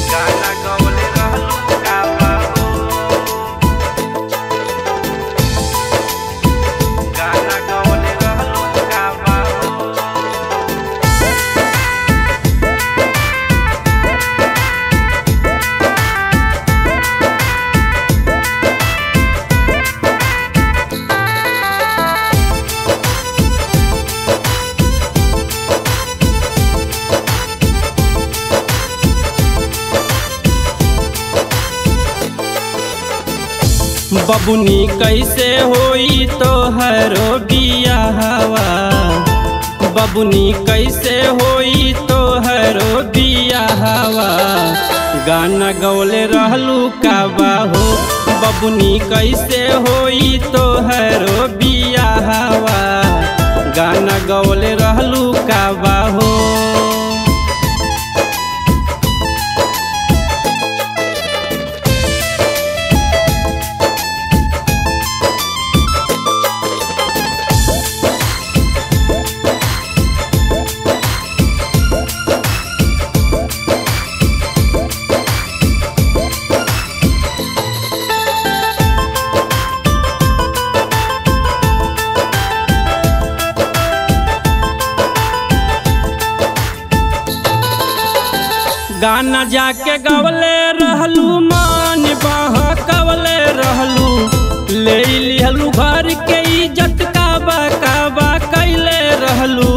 गाना गवले रहलू का बाबू गाना गवले रहलू का बाबू बबुनी कैसे होई तोहरो बियाहवा बबुनी कैसे होई तोहरो बियाहवा गाना गौले रहलू का बाहो बबुनी कैसे होई तोहरो बियाहवा गाना गौले रहलू का बाहो गाना जाके गवले रहलू मान बहकवले रहलू ले लिहलू घर के इज्जत काबा काबा कैले रहलू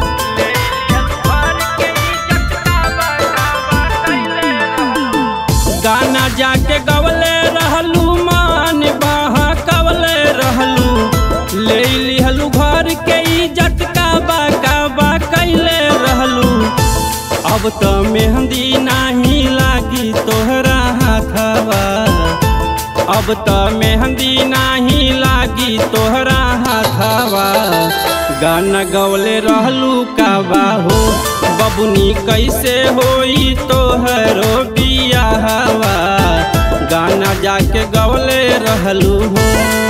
गाना जाके गवले रहलू मान बहकवले रहलू ले लिहलू घर के इज्जत काबा काबा कैले रहलू अब तो मेहंदी नाही लागी तोहरा हाथवा अब तो मेहंदी नाही लागी तोहरा हाथवा गाना गवले रहलू का बाहो बबुनी कैसे होई तोहरो बियाहवा गाना जाके गवले रहलू हो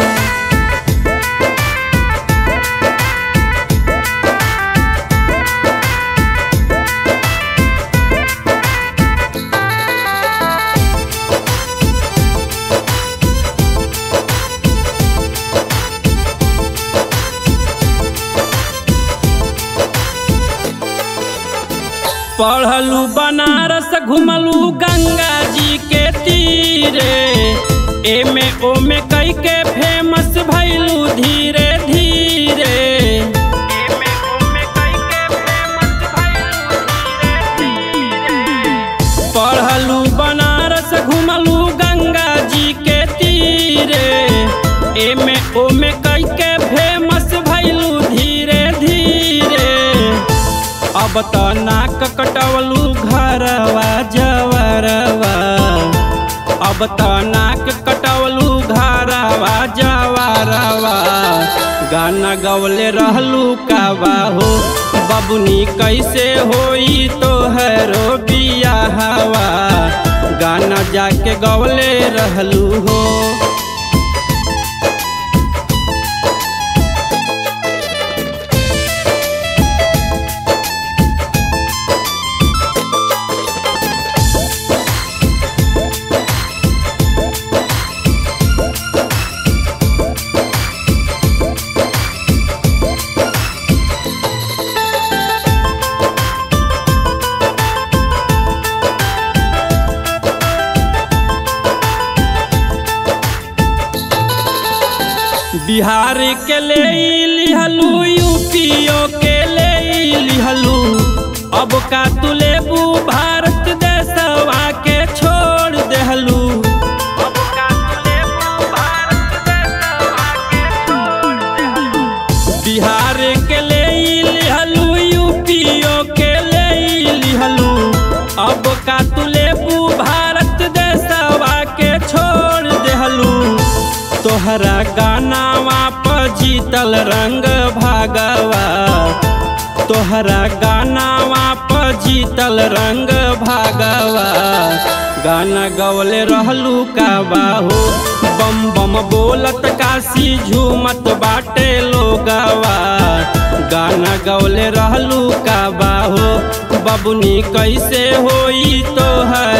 पढ़लू बनारस घुमलू गंगा जी के तीरे एमे ओमे कई के फेमस भैलू धीरे धीरे एमे ओमे कई के फेमस भइलू धीरे धीरे पढ़लू बनारस घुमलू गंगा जी के तीरे एमे ओमे कई के फेमस भैलू धीरे धीरे अब तो नाक कटवलू घरवा जवरवा अब तो नाक कटवलू घरवा जवरवा गाना गवले रहलू का बाहो बबुनी कैसे होई तोहरो बियाहवा गाना जाके गवले रहलू हो बिहार के ले लिहलू यूपीओ के ले लिहलू अब का तू लेबू भारत देशवा के छोड़ देहलू अब का लेबू भारत देशवा के छोड़ देहलू बिहार के ले लिहलू यूपीओ के ले लिहलू अब का तू लेबू भारत देशवा के छोड़ देहलू तोहरा गानावा पर जीतल रंग भागवा तोहरा गानावा पर जीतल रंग भागवा गाना गवले रहलू का बाहो बम बम बोलत काशी झूमत बाटे लोगवा गाना गवले रहलू का बाहो बबुनी कैसे होई तोहर